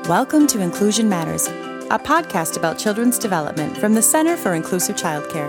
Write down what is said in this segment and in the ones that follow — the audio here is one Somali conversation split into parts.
Welcome to Inclusion Matters, a podcast about children's development from the Center for Inclusive Childcare.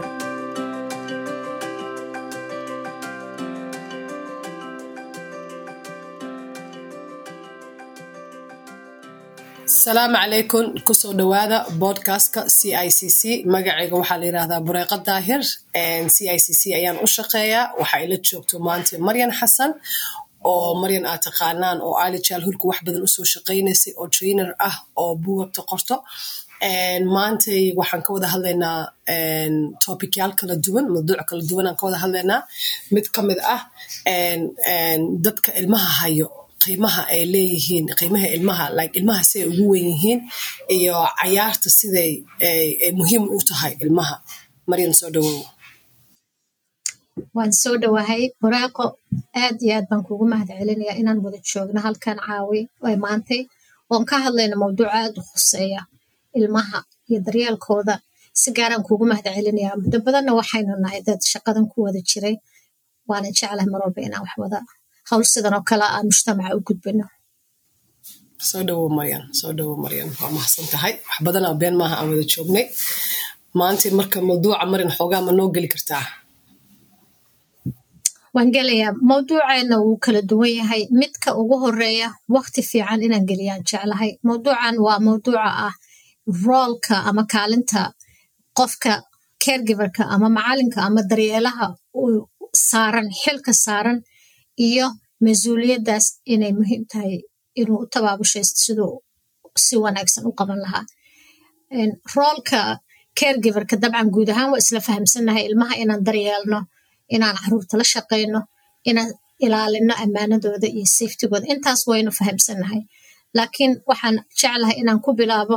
asalaamu calaykum kusoo dhawaada bodcastka c i c c magacayga waxaa la yidhahdaa bureeqa daahir c i c c ayaan u shaqeeyaa waxaa ila joogto maanta maryan xasan oo maryan aad taqaanaan oo ali jaalhurka wax badan usoo shaqaynaysay oo trainer ah oo buugagta qorto maantay waxaan ka wada hadlaynaa topicyaal kala duwan mawduuc kala duwan aan ka wada hadlaynaa mid ka mid ah dadka ilmaha hayo qiimaha ay leeyihiin qiimaha ilmaha like ilmaha siday ugu weyn yihiin iyo cayaarta siday muhiim u tahay ilmaha maryan soo dhawow waan soo dhawahay bureeqo aad iyo aad baan kugu mahad celinayaa inaan wada joogno halkan caawi maantay oon ka hadlayno mawduuc aad u khuseeya ilmaha iyo daryeelkooda si gaaraan kuugu mahad celinayaa muddo badanna waxaynu nahay dad shaqadan ku wada jiray waana jeclahay mar walba inaan wax wada hawl sidan oo kale aan mujtamaca u gudbino soo dhawow maryan soo dhawow maryan waa mahadsan tahay wax badanaa been maaha aan wada joognay maanta marka mawduuca marin xoogaa ma noo geli kartaa waan gelayaa mawduuceena wuu kala duwan yahay midka ugu horeeya wakti fiican inaan geliyaan jeclahay mawduucan waa mawduuca ah roolka ama kaalinta qofka caregiverka ama macalinka ama daryeelaha uu saaran xilka saaran iyo mas-uuliyaddaas inay muhiim tahay inuu u tabaabushaysto siduu si wanaagsan u qaban lahaa roolka caregiverka dabcan guud ahaan waa isla fahamsannahay ilmaha inaan daryeelno inaan caruurta la shaqayno inaan ilaalino ammaanadooda iyo safetigooda intaas waynu fahamsannahay laakiin waxaan jeclahay inaan ku bilaabo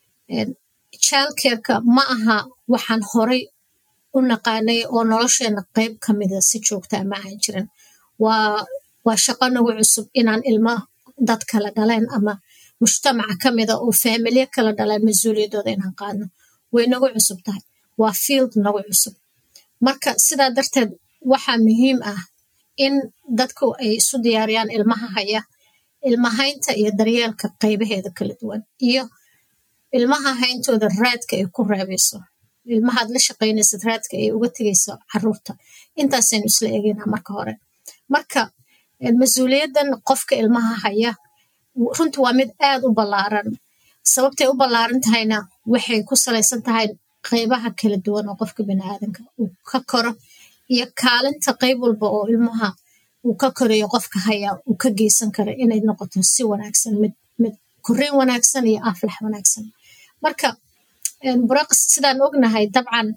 childcareka ma aha waxaan horay u naqaanay oo nolosheena qeyb ka mida si joogtaa ma ahan jirin waa shaqo nagu cusub inaan ilmo dad kala dhaleen ama mujtamaca ka mida oo faamilye kala dhaleen mas-uuliyadooda inaan qaadno way nagu cusub tahay waa field nagu cusub marka sidaa darteed waxaa muhiim ah in dadku ay isu diyaariyaan ilmaha haya ilmahaynta iyo daryeelka qaybaheeda kala duwan iyo ilmaha hayntooda raadka ay ku reebayso ilmahaad la shaqaynaysad raadka ay uga tegayso caruurta intaasaynu isla eegaynaa marka hore marka mas-uuliyaddan qofka ilmaha haya runtii waa mid aad u ballaaran sababtay u ballaaran tahayna waxay ku salaysan tahay qaybaha kala duwan oo qofka biniaadanka uu ka koro iyo kaalinta qayb walba oo ilmaha uu ka korayo qofka haya uu ka geysan karo inay noqoto si wanaagsan mid mid koreyn wanaagsan iyo aflax wanaagsan marka buraqs sidaan ognahay dabcan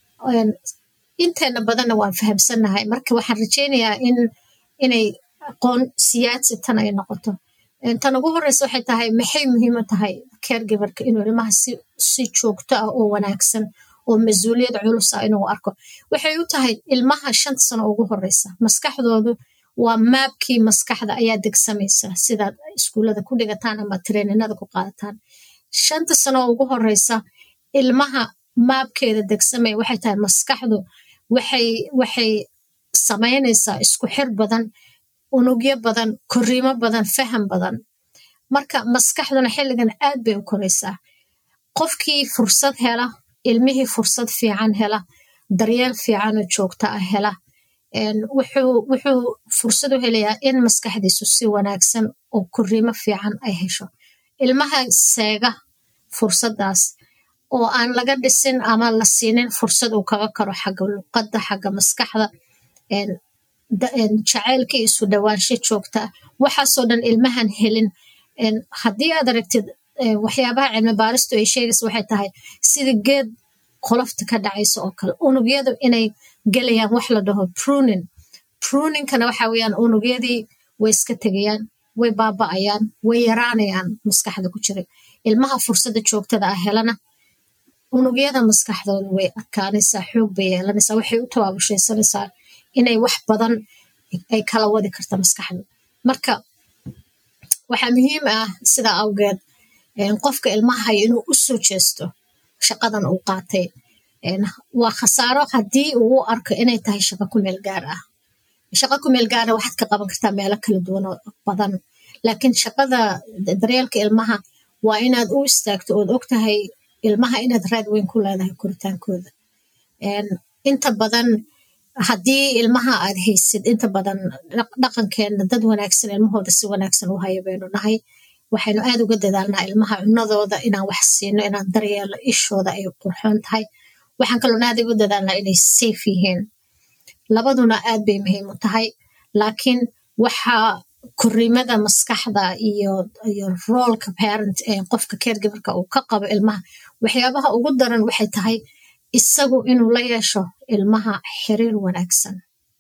inteena badanna waan fahamsannahay marka waxaan rajaynayaa in inay aqoon siyaadsi tan ay noqoto tan ugu horeysa waxay tahay maxay muhiim u tahay caregiverka inuu ilmaha si si joogto ah oo wanaagsan oo mas-uuliyad culus ah inuu arko waxay u tahay ilmaha shanta sano ugu horeysa maskaxdoodu waa maabkii maskaxda ayaa degsamaysa sidaad iskuullada ku dhigataan ama treeninada ku qaadataan shanta sano ugu horeysa ilmaha maabkeeda degsamaya waxay tahay maskaxdu waxay waxay samaynaysaa isku xir badan unugyo badan koriimo badan faham badan marka maskaxduna xilligan aad bay u koraysaa qofkii fursad hela ilmihii fursad fiican hela daryeel fiicanoo joogta ah hela wuxuu fursad u helayaa in maskaxdiisu si wanaagsan oo koriimo fiican ay hesho ilmaha seega fursaddaas oo aan laga dhisin ama la siinin fursad uu kaga karo xagga luqadda xagga maskaxda jaceylka isu dhawaansho joogta waxaasoo dhan ilmahan helin haddii aad aragtid waxyaabaha cilmi baaristu ay sheegaysa waxay tahay sida geed qolofta ka dhacaysa oo kale unugyadu inay gelayaan wax la dhaho prunin pruninkana waxa weeyaan unugyadii way iska tegayaan way baaba'ayaan way yaraanayaan maskaxda ku jiray ilmaha fursadda joogtada ah helana unugyada maskaxdooda way adkaanaysaa xoog bay yeelanaysaa waxay u tabaabushaysanaysaa inay wax badan ay kala wadi karta maskaxda marka waxaa muhiim ah sidaa awgeed qofka ilmaha haya inuu u soo jeesto shaqadan uu qaatay waa khasaaro haddii uu u arko inay tahay shaqo ku meel gaar ah shaqo ku meel gaara waxaad ka qaban kartaa meelo kala duwan oo badan laakiin shaqada daryeelka ilmaha waa inaad u istaagto ood og tahay ilmaha inaad raad weyn ku leedahay koritaankooda inta badan haddii ilmaha aad haysid inta badan dhaqankeena dad wanaagsan ilmahooda si wanaagsan u haya baynu nahay waxaynu aad uga dadaalnaa ilmaha cunadooda inaan wax siino inaan daryeelo ishooda ay qurxoon tahay waxaan kaloon aad uga dadaalnaa inay safe yihiin labaduna aad bay muhiim u tahay laakiin waxaa koriimada maskaxda iyo iyo roolka parent ee qofka caregiverka uu ka qabo ilmaha waxyaabaha ugu daran waxay tahay isagu inuu la yeesho ilmaha xiriir wanaagsan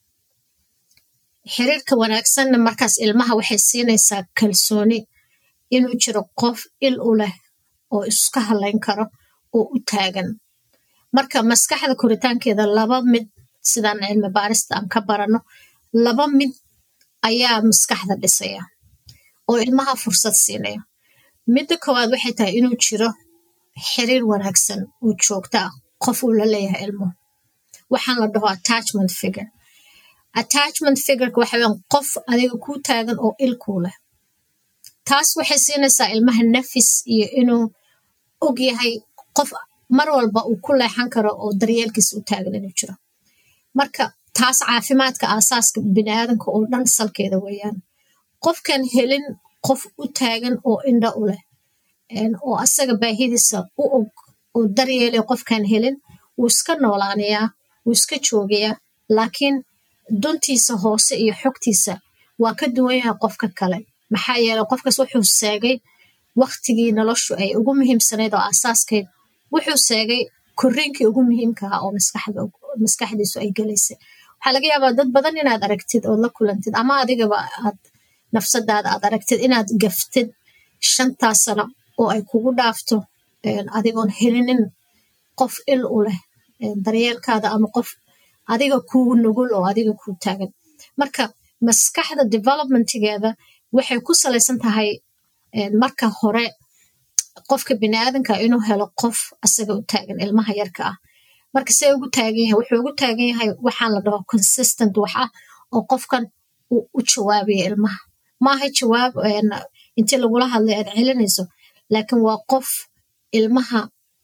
xiriirka wanaagsanna markaas ilmaha waxay siinaysaa kalsooni inuu jiro qof il u leh oo iska halayn karo oo u taagan marka maskaxda koritaankeeda laba mid sidaan cilmi baarista aan ka barano laba mid ayaa maskaxda dhisaya oo ilmaha fursad siinaya midda koowaad waxay tahay inuu jiro xiriir wanaagsan oo joogto ah qof uu la leeyahay ilmuhu waxaan la dhaho attachment figure attachment figureka waxa weyan qof adiga kuu taagan oo il kuu leh taas waxay siinaysaa ilmaha nafis iyo inuu og yahay qof mar walba uu ku leexan karo oo daryeelkiisa u taagan inuu jiro marka taas caafimaadka aasaaska biniaadanka oo dhan salkeeda weeyaan qofkan helin qof u taagan oo indha u leh oo asaga baahidiisa u og oo daryeelay qofkan helin wuu iska noolaanayaa wuu iska joogayaa laakiin duntiisa hoose iyo xogtiisa waa ka duwan yahay qofka kale maxaa yeeley qofkaas wuxuu seegay waktigii noloshu ay ugu muhiimsanayd oo aasaaskayd wuxuu seegay koriinkii ugu muhiimka ah oo maskaxdiisu ay gelaysay waxaa laga yaabaa dad badan inaad aragtid ood la kulantid ama adigaba aad nafsadaada aad aragtid inaad gaftid shantaa sano oo ay kugu dhaafto adigoon helinin qof il u leh daryeelkaada ama qof adiga kuu nugul oo adiga kuu taagan marka maskaxda developmentigeeda waxay ku salaysan tahay marka hore qofka biniaadanka inuu helo qof asaga u taagan ilmaha yarka ah marka see ugu taagan yahay wuxuu ugu taagan yahay waxaan la dhaho consistent wax ah oo qofkan uu u jawaabaya ilmaha maaha jawaab intii lagula hadlay aad celinayso laakiin waa qof ilmaha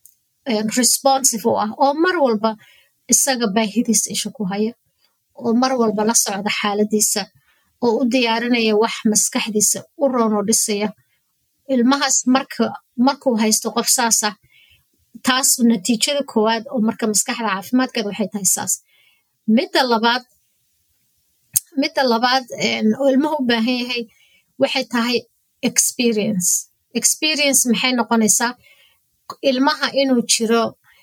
responsive u ah oo mar walba isaga baahidiisa isha ku haya oo mar walba la socda xaaladiisa oo u diyaarinaya wax maskaxdiisa u roonoo dhisaya ilmahaas marka markuu haysto qof saasah taas natiijada koowaad oo marka maskaxda caafimaadkeeda waxay tahay saas midda labaad midda labaad oo ilmuhu u baahan yahay waxay tahay experience experience maxay noqonaysaa ilmaha inuu jiro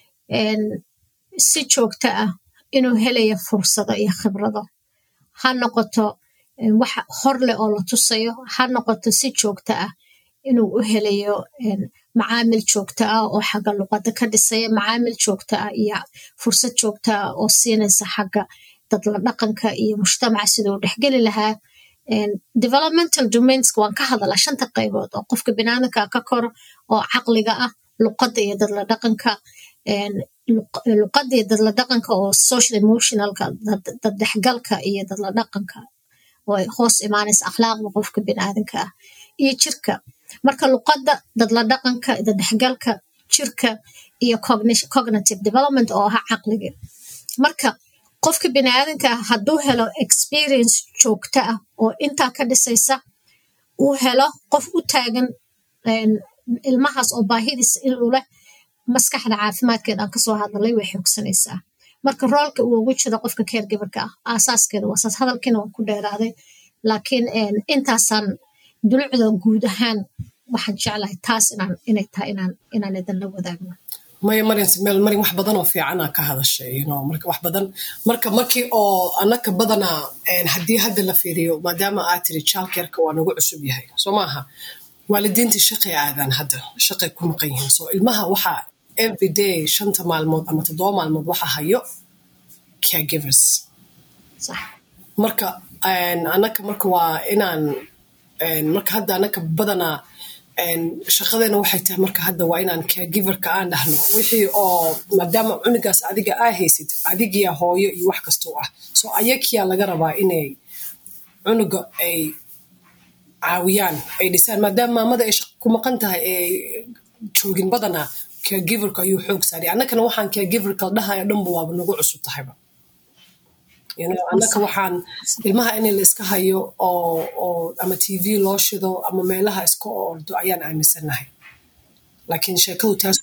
si joogto ah inuu helayo fursado iyo khibrado ha noqoto wax hor leh oo la tusayo ha noqoto si joogto ah inuu u helayo macaamil joogto ah oo xagga luqada ka dhisaya macaamil joogto ah iyo fursad joogto ah oo siinaysa xagga dadla dhaqanka iyo mujtamaca siduu dhexgeli lahaa developmental domainska waan ka hadalaa shanta qaybood oo qofka binaadamka ka koro oo caqliga ah luqadda iyo dadla dhaqanka luqadda iyo dadla dhaqanka oo social emotionalka daddhexgalka iyo dadla dhaqanka oo ay hoos imaanaysa akhlaaqda qofka biniaadanka ah iyo jirka marka luqadda dadla dhaqanka daddhexgalka jirka iyo cognitive development oo aha caqliga marka qofka biniaadanka ah hadduu helo experience joogto ah oo intaa ka dhisaysa uu helo qof u taagan ilmahaas oo baahidiisa inuu leh maskaxda caafimaadkeeda aan kasoo hadalay way xoogsanaysaa marka roolka uu ugu jiro qofka caregiverka ah aasaaskeeda waa saas hadalkiina waan ku dheeraaday laakiin intaasaan dulucda guud ahaan waxaan jeclahay taas inaan inay tahay inaan inaan idinla wadaagno maya marian meel marin wax badan oo fiicanaa ka hadashay you know marka wax badan marka markii oo anaka badanaa haddii hadda la fiiriyo maadaama aad tiri childcareka waa nagu cusub yahay soo maaha waalidiintii shaqay aadaan hadda shaqay ku maqan yihiin so ilmaha waxaa everyday shanta maalmood ama toddoba maalmood waxaa hayo caregivers marka anaka marka waa inaan marka hadda anaka badanaa shaqadeena waxay tahay marka hadda waa inaan caregiverka aan dhahno wixii oo maadaama cunugaas adiga aa haysid adigiya hooyo iyo wax kastoo ah so ayakiyaa laga rabaa inay cunuga ay caawiyaan ay dhisaan maadaama maamada ay ku maqan tahay ee joogin badanaa caregiverka ayuu xoog saaray annakana waxaan caregiverka dhahaya dhanba waaba nagu cusub tahayba annaka waxaan ilmaha in la iska hayo oo ama t v loo shido ama meelaha iska ordo ayaan aaminsanahay laakiin sheekadu taas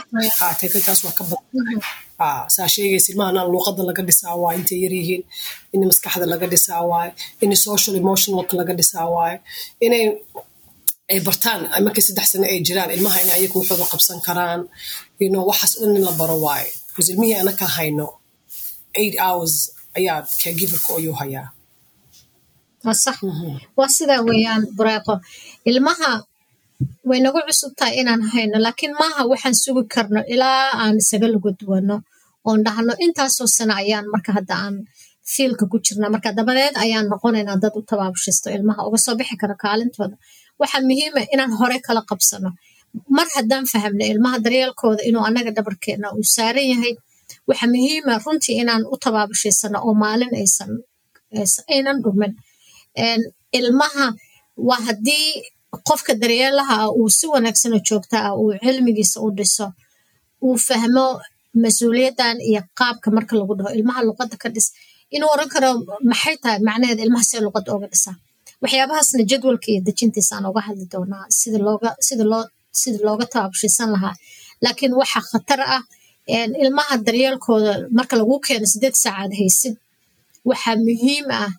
waa ka badan saa sheegaysa ilmahana luuqada laga dhisaa waaye intay yaryihiin in maskaxda laga dhisaa waaye in social emotionalka laga dhisaa waaye inay ay bartaan markii saddex sano ay jiraan ilmaha in ayagu waxooda qabsan karaan you know waxaas dhan in la baro waaye because ilmihii anaka hayno eight hours ayaa caregiverka ayuu hayaa waa sax waa sidaa weeyaan bureeqo ilmaha way nagu cusub tahay inaan hayno laakiin maaha waxaan sugi karno ilaa aan isaga lagu duwano oon dhahno intaasoo sano ayaan marka hadda aan fiilka ku jirna marka dabadeed ayaan noqonaynaa dad u tabaabushisto ilmaha uga soo bixi kara kaalintooda waxaa muhiima inaan hore kala qabsano mar haddaan fahamno ilmaha daryeelkooda inuu annaga dhabarkeena uu saaran yahay waxaa muhiima runtii inaan u tabaabushaysano oo maalin aysan aynan dhumin ilmaha waa haddii qofka daryeelaha ah uu si wanaagsan oo joogta ah uu cilmigiisa u dhiso uu fahmo mas-uuliyaddan iyo qaabka marka lagu dhaho ilmaha luqadda ka dhis inuu oran karo maxay tahay macnaheeda ilmaha see luqadda ooga dhisaa waxyaabahaasna jadwalka iyo dejintiisaan uga hadli doonaa sida looga sida loo sida looga tabaabshiisan lahaa laakiin waxaa khatar ah ilmaha daryeelkooda marka lagu keeno sideed saacaad haysid waxaa muhiim ah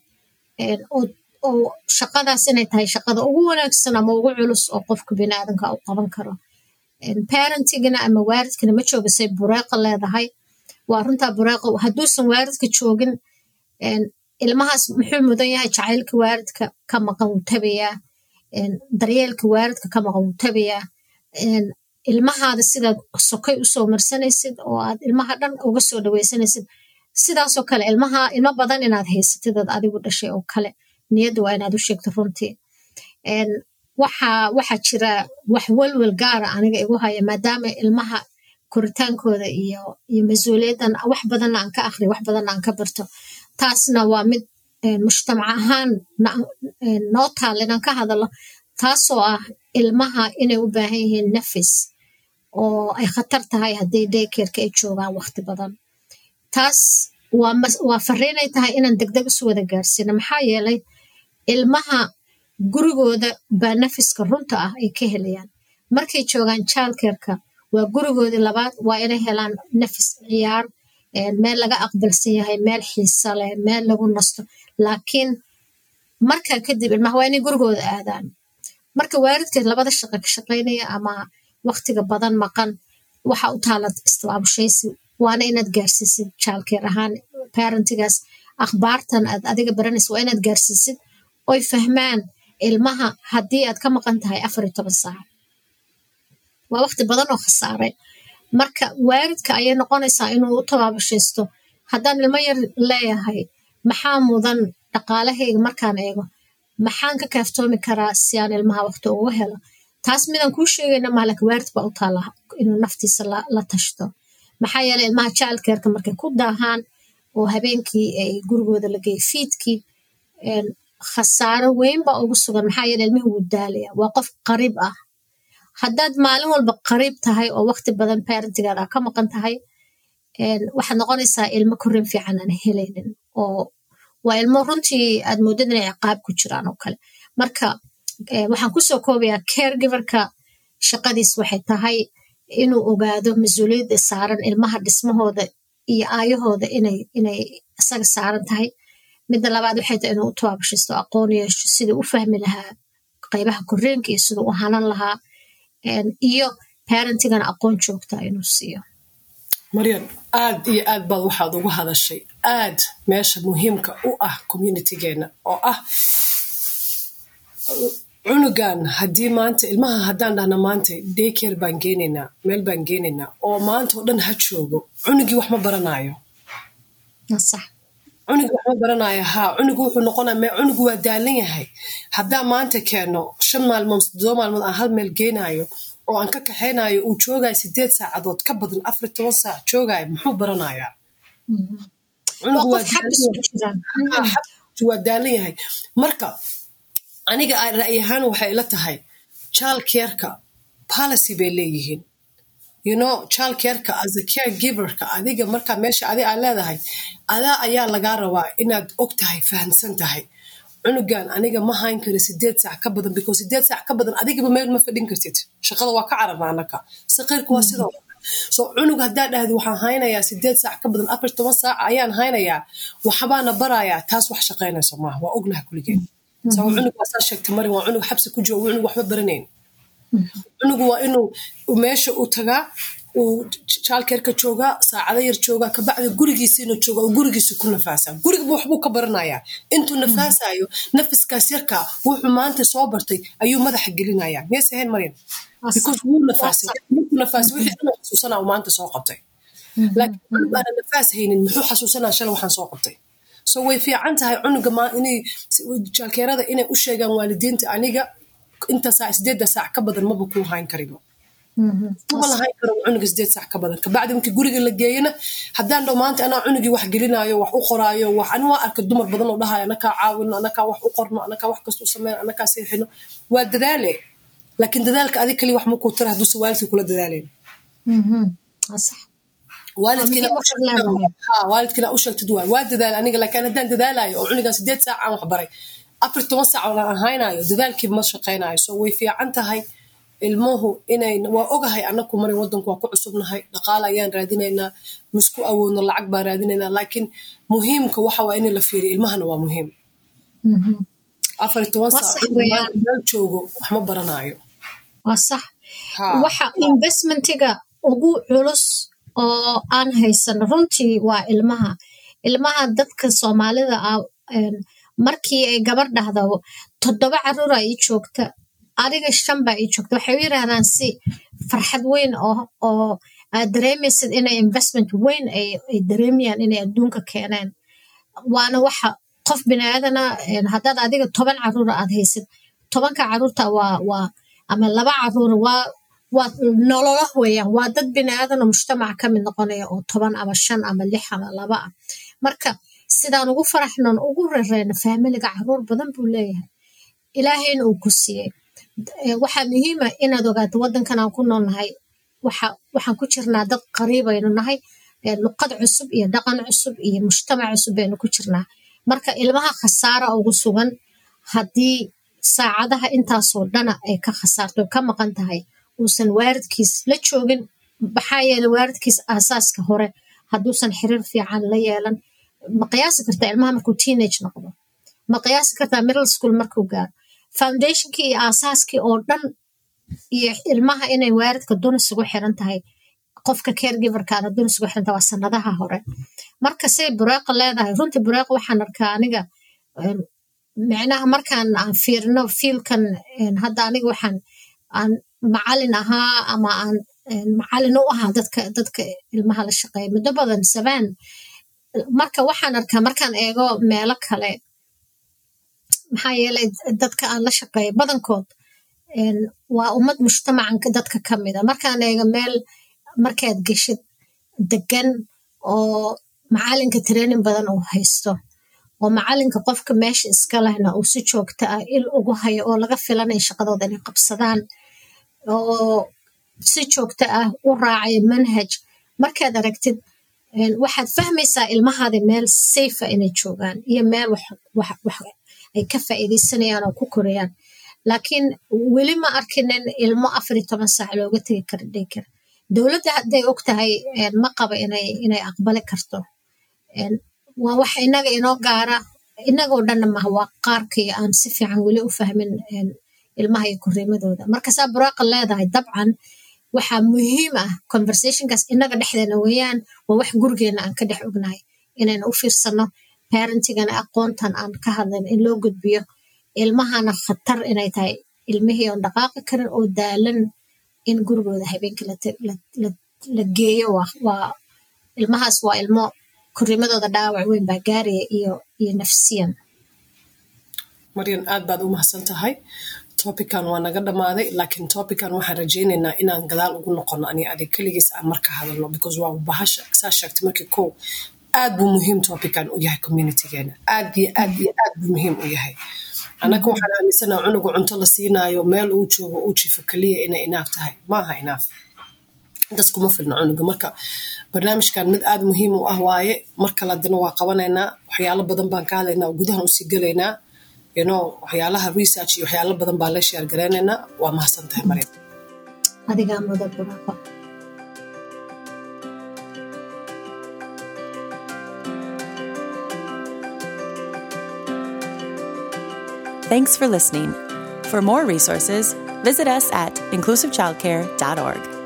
oo shaqadaas inay tahay shaqada ugu wanaagsan ama ugu culus oo qofka biniaadanka u qaban karo parentigana ama waaridkana ma joogasay bureeqa leedahay waa runtaa bureeqa hadduusan waaridka joogin ilmahaas muxuu mudan yahay jacaylka waaridka ka maqan wuu tabayaa daryeelka waaridka ka maqan wuu tabayaa ilmahaada sidaad sokay usoo marsanaysid oo aad ilmaha dhan uga soo dhaweysanaysid sidaasoo kale ilmaha ilmo badan inaad haysatid ad adigu dhashay oo kale niyadda waa inaad u sheegto runtii waxaa waxaa jira wax welwel gaara aniga igu haya maadaama ilmaha koritaankooda iyo iyo mas-uuliyaddan wax badanna aan ka akhriyo wax badanna aan ka barto taasna waa mid mujtamac ahaan noo taal inaan ka hadalo taasoo ah ilmaha inay u baahan yihiin nafis oo ay khatar tahay haddii daykerka ay joogaan waqti badan taas waa fariinay tahay inaan degdeg isu wada gaarsiino maxaa yeelay ilmaha gurigooda baa nafiska runta ah ay ka helayaan markay joogaan jaalkerka waa gurigoodii labaad waa inay helaan nafis ciyaar meel laga aqbalsan yahay meel xiisa leh meel lagu nasto laakiin markaa kadib ilmaha waa inay gurigooda aadaan marka waalidkeed labada shaqo ka shaqaynaya ama waqtiga badan maqan waxa u taala istibaabushaysi waana inaad gaarsiisid jaalkeer ahaan parentigaas akhbaartan aad adiga baranaysa waa inaad gaarsiisid oy fahmaan ilmaha haddii aad ka maqan tahay afar iyo toban saac waa waqti badan oo khasaaray marka waalidka ayay noqonaysaa inuu u tabaabashaysto haddaan ilmo yar leeyahay maxaa mudan dhaqaalahayga markaan eego maxaan ka kaaftoomi karaa si aan ilmaha waqti ugu helo taas midaan kuu sheegayna maalinka waalid baa u taala inuu naftiisa la tashto maxaa yeeley ilmaha jaalkeerka markay ku daahaan oo habeenkii ay gurigooda la geeyay fiidkii khasaaro weyn baa ugu sugan maxaa yeele ilmihi wuu daalaya waa qof qariib ah haddaad maalin walba qariib tahay oo waqti badan parentigaada ka maqan tahay waxaad noqonaysaa ilmo korin fiican aan helaynin oo waa ilmo runtii aad moodad inay ciqaab ku jiraan oo kale marka waxaan kusoo koobayaa caregiverka shaqadiis waxay tahay inuu ogaado mas-uuliyadda saaran ilmaha dhismahooda iyo aayahooda inay inay isaga saaran tahay midda labaad waxay tahay inuu u tabaabashisto aqoon yeesho siduu u fahmi lahaa qaybaha koreenka iyo siduu u hanan lahaa iyo parentigana aqoon joogta inuu siiyo maryan aad iyo aad baad waxaad uga hadashay aad meesha muhiimka u ah communitigeena oo ah cunugan haddii maanta ilmaha haddaan dhahna maanta daycare baan geenaynaa meel baan geenaynaa oo maanta oo dhan ha joogo cunugii wax ma baranaayo cunugii wax ma baranaayo haa cunugu wuxuu noqonaya cunugu waa daalan yahay haddaan maanta keeno shan maalmood toddoba maalmood aan hal meel geenaayo oo aan ka kaxaynayo uu joogayo sideed saacadood ka badan afar toban saac joogayo muxuu baranayaa cunugu waa daalan yahay marka aniga ra'yi ahaan waxay ila tahay child careka policy bay leeyihiin you know child careka as a care giverka adiga markaa meesha adi aa leedahay adaa ayaa lagaa rabaa inaad og tahay fahamsan tahay cunugan aniga ma hayn kari sideed saac ka badan because sideed saac ka badan adigaba meel ma fadhin kartid shaqada waa ka cararna anaka saqiirka waa sidoo so cunug haddaa dhahdi waxaan haynayaa sideed saac ka badan afar toban saac ayaan haynayaa waxbaana barayaa taas wax shaqaynayso maaha waa ognaha kuligeen sao cunug waa saa sheegtay marin waa cunug xabsi ku jiro cunug waxba baranayn cunugu waa inuu meesha u tagaa uu jaalkeerka joogaa saacado yar joogaa kabacdi gurigiisa inuu jooga uu gurigiisa ku nafaasaa gurigaba waxbuu ka baranayaa intuu nafaasayo nafiskaas yarkaa wuxuu maanta soo bartay ayuu madaxa gelinayaa miyayse ahayn maryam because wuu nafaasay markuu nafaasay wixii dhan xasuusanaa uu maanta soo qabtay laakiin cunug aana nafaas haynin muxuu xasuusanaa shalay waxaan soo qabtay so way fiican tahay cunuga inay jaalkeerada inay u sheegaan waalidiinta aniga inta saac sideedda saac ka badan maba kuu hayn karibo maba lahayn karo cunuga sideed saac ka badan kabacdi markii guriga la geeyana haddaan dhow maanta anaa cunugii wax gelinayo wax u qoraayo wax ani waa arka dumar badan oo dhahayo anakaa caawino anakaa wax u qorno anakaa wax kasta u sameyno anakaa seexino waa dadaale laakiin dadaalka adig kaliya wax makuu tara hadduuse waalidkii kula dadaaleyn waalidkiina u sheegtid waay waa dadaal aniga laakiin haddaan dadaalayo oo cunugan sideed saac aan wax baray afar toban saac oo aan haynayo dadaalkii ma shaqaynayo so way fiican tahay ilmuhu inay waa ogahay anaku marin wadanku waa ku cusubnahay dhaqaala ayaan raadinaynaa misku awoodno lacag baan raadinaynaa laakiin muhiimka waxa waa in la fiiriyo ilmahana waa muhiim afar toban saac meel joogo wax ma baranayo waa sax waxa investmentiga ugu culus oo aan haysano runtii waa ilmaha ilmaha dadka soomaalida ah markii ay gabar dhahdo toddoba caruura ii joogta adiga shan baa ii joogta waxay u yiraahdaan si farxad weyn oo aad dareemaysid inay investment weyn ay dareemayaan inay adduunka keeneen waana waxa qof biniaadana haddaad adiga toban caruura aad haysid tobanka caruurta waa waa ama laba caruura waa waa nololo weeyaan waa dad biniaadanoo mujtamaca ka mid noqonaya oo toban ama shan ama lix ama laba ah marka sidaan ugu faraxnon ugu rareyno faamiliga caruur badan buu leeyahay ilaahayna uu ku siiyey waxaa muhiima inaad ogaato wadankan aan ku noolnahay waxaan ku jirnaa dad qariibaynu nahay luqad cusub iyo dhaqan cusub iyo mujtamac cusub baynu ku jirnaa marka ilmaha khasaara ugu sugan haddii saacadaha intaasoo dhana ay ka khasaarto ka maqan tahay uusan waaridkiis la joogin maxaa yeele waaridkiis aasaaska hore hadduusan xiriir fiican la yeelan ma qiyaasi kartaa ilmaha markuu teenage noqdo ma qiyaasi kartaa middle school markuu gaaro foundationkii iyo aasaaskii oo dhan iyo ilmaha inay waaridka dunis ugu xiran tahay qofka caregiverkaana dunis ugu xiran tahay waa sanadaha hore marka say bureeqa leedahay runtii bureeqa waxaan arkaa aniga micnaha markaan aan fiirino fiilkan hadda aniga waxaan aan macalin ahaa ama aan macalin u ahaa dadka dadka ilmaha la shaqeeya muddo badan sabaan marka waxaan arkaa markaan eego meelo kale maxaa yeelay dadka aan la shaqeeya badankood waa ummad mujtamacanka dadka ka mida markaan eego meel markaad geshid degan oo macalinka training badan uu haysto oo macalinka qofka meesha iska lehna uu si joogta ah il ugu hayo oo laga filanaya shaqadooda inay qabsadaan oo si joogta ah u raacayo manhaj markaad aragtid waxaad fahmaysaa ilmahaada meel safa inay joogaan iyo meel ay ka faa'iidaysanayaan oo ku korayaan laakiin weli ma arkinin ilmo afar iyo toban saac looga tegi kara dhikar dowladda hadday og tahay ma qaba inay aqbali karto waa wax inaga inoo gaara inagoo dhanna maha waa qaarkii aan si fiican weli u fahmin ilmaha iyo koriimadooda markasaa buraaqa leedahay dabcan waxaa muhiim ah conversationkaas inaga dhexdeena weeyaan waa wax gurigeena aan ka dhex ognahay inayna u fiirsano parentigana aqoontan aan ka hadlayn in loo gudbiyo ilmahana khatar inay tahay ilmihii oon dhaqaaqi karin oo daalan in gurigooda habeenkii la geeyo waa ilmahaas waa ilmo koriimadooda dhaawac weyn baa gaaraya iyo iyo nafsiyan maryan aad baad u mahadsan tahay topican waa naga dhammaaday laakiin topican waxaan rajaynaynaa inaan gadaal ugu noqono ani adig keligiis aan marka hadalno because waa bahasha saa sheegtay markii kow aad buu muhiim topican u yahay communitygeena aad iyo aad iyo aad buu muhiim u yahay annaka waxaan aaminsanaha cunuga cunto la siinaayo meel uu joogo uu jifo keliya inay inaaf tahay maaha inaaf intaas kuma filna cunuga marka barnaamijkan mid aada muhiim u ah waaye mar kale haddana waa qabanaynaa waxyaalo badan baan ka hadlaynaa oo gudahan usii gelaynaa yno waxyaalaha research iyo waxyaalo badan baan la sheer garaynaynaa waa mahadsan tahay maryam adigaa mudan buraaqo Thanks for listening. For more resources, visit us at inclusivechildcare.org.